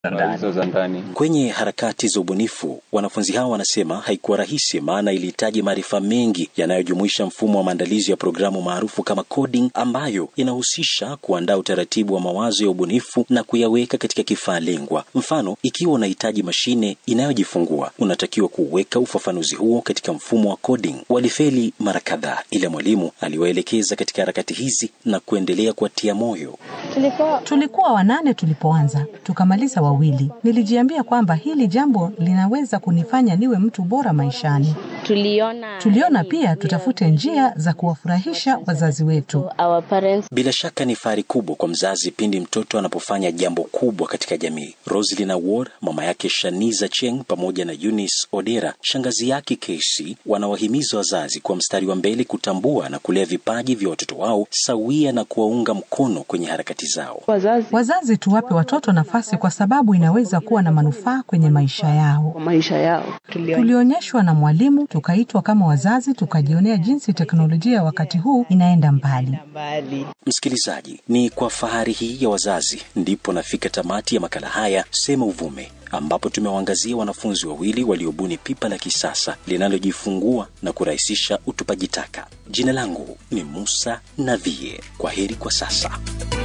hizo za ndani. Kwenye harakati za ubunifu, wanafunzi hao wanasema haikuwa rahisi, maana ilihitaji maarifa mengi yanayojumuisha mfumo wa maandalizi ya programu maarufu kama coding, ambayo inahusisha kuandaa utaratibu wa mawazo ya ubunifu na kuyaweka katika kifaa lengwa. Mfano, ikiwa unahitaji mashine inayojifungua, unatakiwa kuweka ufafanuzi huo katika mfumo wa coding. Walifeli mara kadhaa, ila mwalimu aliwaelekeza katika harakati hizi na kuendelea kuwatia moyo. Tulikuwa Tulikuwa wanane tulipoanza, tukamaliza wawili. Nilijiambia kwamba hili jambo linaweza kunifanya niwe mtu bora maishani. tuliona Tuliona pia tutafute njia za kuwafurahisha wazazi wetu. our parents Bila shaka ni fahari kubwa kwa mzazi pindi mtoto anapofanya jambo kubwa katika jamii. Roslyn Awor, mama yake Shaniza Cheng pamoja na Eunice Odera, shangazi yake Casey, wanawahimiza wazazi kuwa mstari wa mbele kutambua na kulea vipaji vya watoto wao sawia na kuwaunga mkono kwenye harakati zao. wazazi Wazazi tuwape watoto nafasi, kwa sababu inaweza kuwa na manufaa kwenye maisha yao. kwa maisha yao. Tulionyeshwa na mwalimu, tukaitwa kama wazazi, tukajionea jinsi teknolojia ya wakati huu inaenda mbali. Msikilizaji, ni kwa fahari hii ya wazazi ndipo nafika tamati ya makala haya Sema Uvume, ambapo tumewaangazia wanafunzi wawili waliobuni pipa la kisasa linalojifungua na kurahisisha utupaji taka. Jina langu ni Musa Navie. Kwa heri kwa sasa.